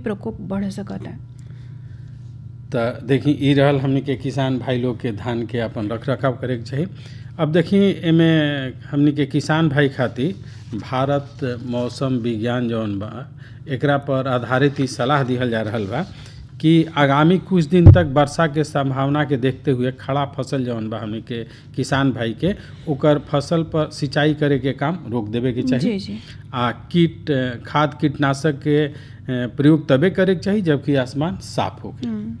प्रकोप बढ़ सकता त देखी ई रहल हमनी के किसान भाई लोग के धान के अपन रख रखाव करे के चाही अब देखी एमे हमनी के किसान भाई खातिर भारत मौसम विज्ञान जौन बा एकरा पर आधारित ई सलाह दिहल जा रहल बा कि आगामी कुछ दिन तक वर्षा के संभावना के देखते हुए खड़ा फसल जौन बा हमनी के किसान भाई के ओकर फसल पर सिंचाई करे के काम रोक देवे के चाही जी जी आ कीट खाद कीटनाशक के अ, प्रयोग तबे करे के चाही जबकि आसमान साफ होके हम्म,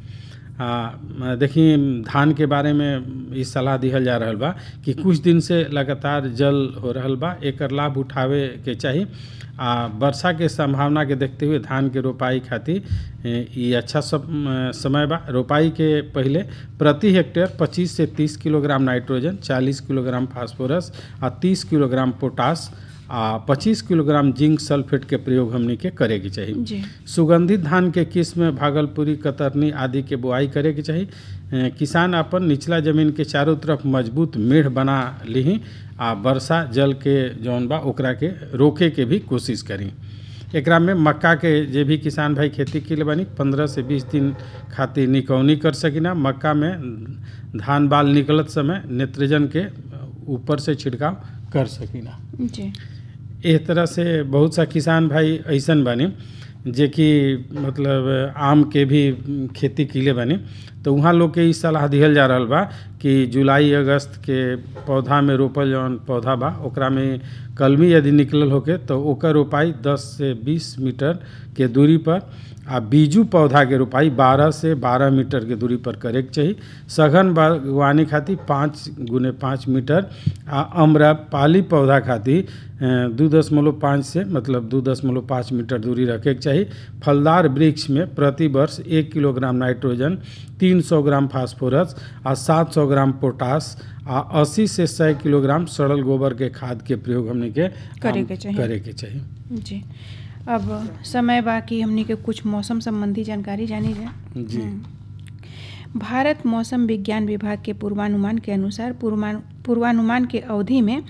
आ देखी धान के बारे में ई सलाह दिहल जा रहल बा कि कुछ दिन से लगातार जल हो रहल बा एकर लाभ उठावे के चाही आ वर्षा के संभावना के देखते हुए धान के रोपाई खातिर ए, ई अच्छा सब अ, समय बा रोपाई के पहले प्रति हेक्टेयर 25 से 30 किलोग्राम नाइट्रोजन 40 किलोग्राम फास्फोरस आ 30 किलोग्राम पोटास आ 25 किलोग्राम जिंक सल्फेट के प्रयोग हमनी के करे के चाही जी सुगंधित धान के किस्म भागलपुरी कतरनी आदि के बुआई करे के चाही अ, किसान अपन निचला जमीन के चारों तरफ मजबूत मेढ़ बना लीही आ वर्षा जल के जौन बा ओकरा के रोके के भी कोशिश करी एकरा में मक्का के जे भी किसान भाई खेती के लिए बनी पंद्रह से बीस दिन खातिर निकौनी कर सकिना मक्का में धान बाल निकलत समय नेत्रजन के ऊपर से छिड़काव कर सकिना जी एह तरह से बहुत सा किसान भाई ऐसन बानी जे कि मतलब आम के भी खेती किले बानी तो वहाँ लोग के ई सलाह दिहल जा रहल बा कि जुलाई अगस्त के पौधा में रोपल जौन पौधा बा ओकरा में कलमी यदि निकलल होके तो ओकर रोपाई 10 से 20 मीटर के दूरी पर आ बीजू पौधा के रोपाई 12 से 12 मीटर के दूरी पर करे के चाही सघन बागवानी खातिर पाँच गुने पाँच मीटर आ अम्रपाली पौधा खातिर अ, दू दशमलव पाँच से मतलब दू दशमलव पाँच मीटर दूरी रखे के चाही फलदार वृक्ष में प्रति वर्ष एक किलोग्राम नाइट्रोजन तीन सौ ग्राम फास्फोरस आ सात सौ ग्राम पोटास आ अस्सी से सौ किलोग्राम सड़ल गोबर के खाद के प्रयोग हमने के करे के चाही। करे के चाही जी अब समय बाकी हमनी के कुछ मौसम संबंधी जानकारी जानी जाए जी हम्म। भारत मौसम विज्ञान विभाग के पूर्वानुमान के अनुसार पूर्वानु पूर्वानुमान के अवधि में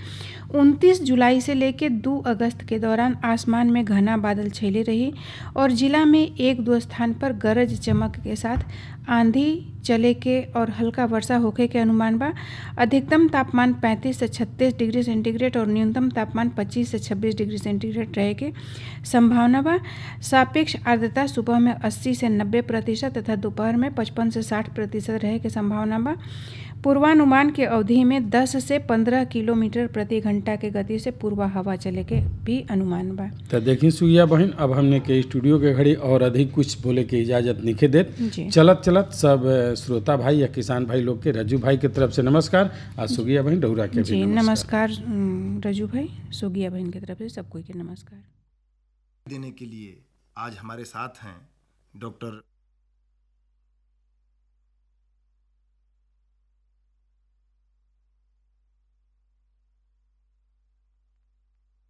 29 जुलाई से लेकर 2 अगस्त के दौरान आसमान में घना बादल छेले रही और जिला में एक दो स्थान पर गरज चमक के साथ आंधी चले के और हल्का वर्षा होखे के अनुमान बा अधिकतम तापमान 35 से 36 डिग्री सेंटीग्रेड और न्यूनतम तापमान 25 से 26 डिग्री सेंटीग्रेड रहे के संभावना बा सापेक्ष आर्द्रता सुबह में 80 से 90 प्रतिशत तथा दोपहर में 55 से 60 प्रतिशत रहे के संभावना बा पूर्वानुमान के अवधि में 10 से 15 किलोमीटर प्रति घंटा के गति से पूर्वा हवा चले के भी अनुमान बा तो देखी सुइया बहन अब हमने के स्टूडियो के घड़ी और अधिक कुछ बोले के इजाजत निखे देत जी चलत चलत सब अ, श्रोता भाई या किसान भाई लोग के रज्जू भाई के तरफ से नमस्कार आ सुगिया बहन डौरा के जी भी नमस्कार नमस्कार उम, रजू भाई सोगिया बहन की तरफ से सब कोई के नमस्कार देने के लिए आज हमारे साथ हैं डॉक्टर